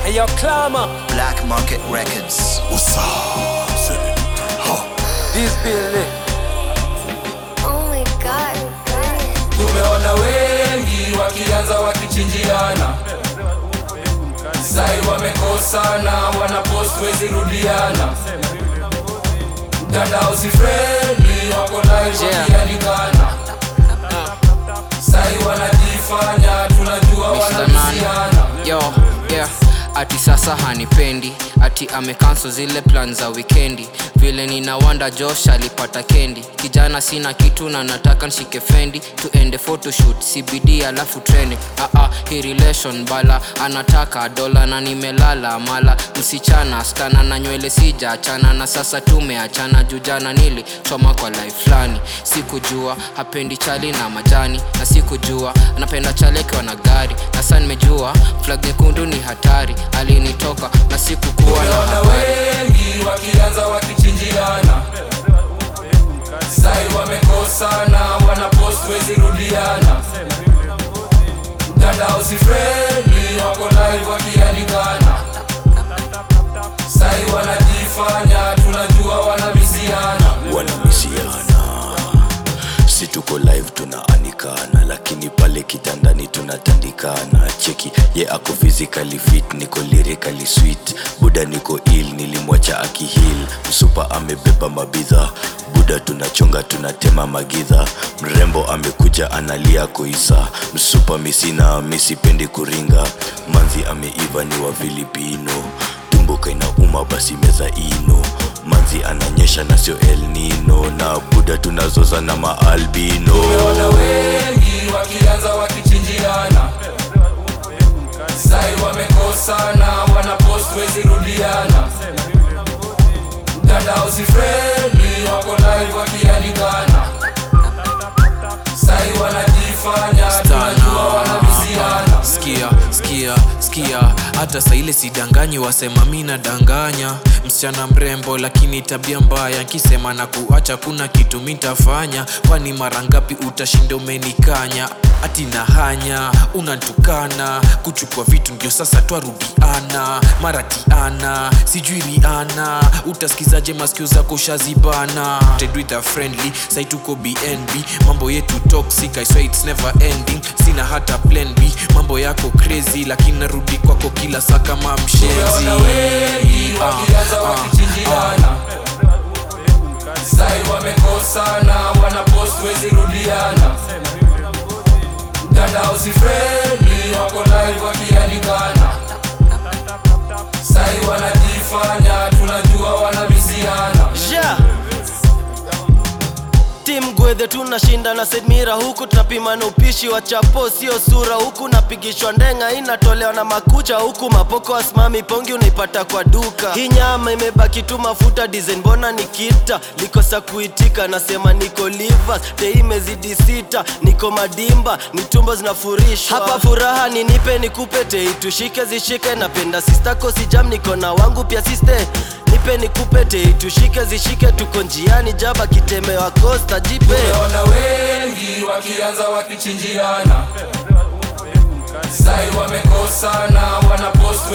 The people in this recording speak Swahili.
Hey, yo, Clama, Black Market Records. this building. Oh my god, good. Tumeona wengi wakianza wakichinjiana, sai wamekosana, wanapost wezi rudiana, mtandao si friendly, wako live Yeah. wakialikana, sai wanajifanya tunajua wanabisiana. yo yeah ati sasa hanipendi ati amekanso zile plan za wikendi vile nina wanda josh alipata kendi kijana sina kitu na nataka nshike fendi tuende photoshoot cbd alafu training aa hi relation bala anataka dola na nimelala mala msichana skana na nywele sija achana na sasa tumeachana jujana nili choma kwa life fulani sikujua hapendi chali na majani na sikujua anapenda chali akiwa na gari na saa nimejua flag nyekundu ni hatari alinitoka na sikukuwa na Tumeona habari wengi wakianza wakichinjiana, sai wamekosana, wanapost wezi rudiana, mtandao si friendly, wako live wakialikana, sai wanajifanya tunajua wanabisiana. wanamisiana si tuko live tunaanikana lakini pale kitandani tunatandikana cheki ye ako physically fit niko lyrically sweet buda niko ill nilimwacha akihil msupa amebeba mabidha buda tunachonga tunatema magidha mrembo amekuja analia koisa msupa misina misipendi kuringa manzi ameiva ni wa filipino tumbuka inauma basi meza ino manzi ananyesha na sio el nino na buda tunazoza na maalbino Tumeona wengi wakianza wakichinjiana, sai wamekosana, wanapost wezi rudiana, mtandao si friendly, wako live wakialikana, sai wanajifanya tunajua wanabisiana. skia skia skia hata saile sidanganyi wasema mi nadanganya msichana mrembo lakini tabia mbaya nkisema na kuacha kuna kitu mitafanya kwani mara ngapi utashinda umenikanya ati na hanya unantukana kuchukua vitu ndio sasa twarudiana maratiana sijui riana utasikizaje maskio zako shazibana tedwitha friendly sai tuko bnb mambo yetu toxic I swear it's never ending sina hata plan b mambo yako crazy lakini narudi kwako kila saa kama mshenzi Tumeona wengi wakianza Ah, ah, wakichinjiana, sai wamekosana, wanapost wezi rudiana, mtandao si friendly, wako live wakialikana, sai wanajifanya tunajua wanabisiana. yeah. Team Gwethe tunashinda na Sedmira huku tunapima na upishi wa chapo sio sura huku napigishwa ndenga inatolewa na makucha huku mapoko asimami pongi unaipata kwa duka hii nyama imebaki tu mafuta design mbona nikita likosa kuitika nasema niko livers te imezidi sita niko madimba ni tumbo zinafurishwa hapa furaha ninipe nikupe te itushike zishike napenda sistako sijam niko na wangu pia siste nipe nikupe te itushike zishike tuko njiani jaba kitemewa kosta jipe Tumeona wengi wakianza wakichinjiana, sai wamekosana, wanapost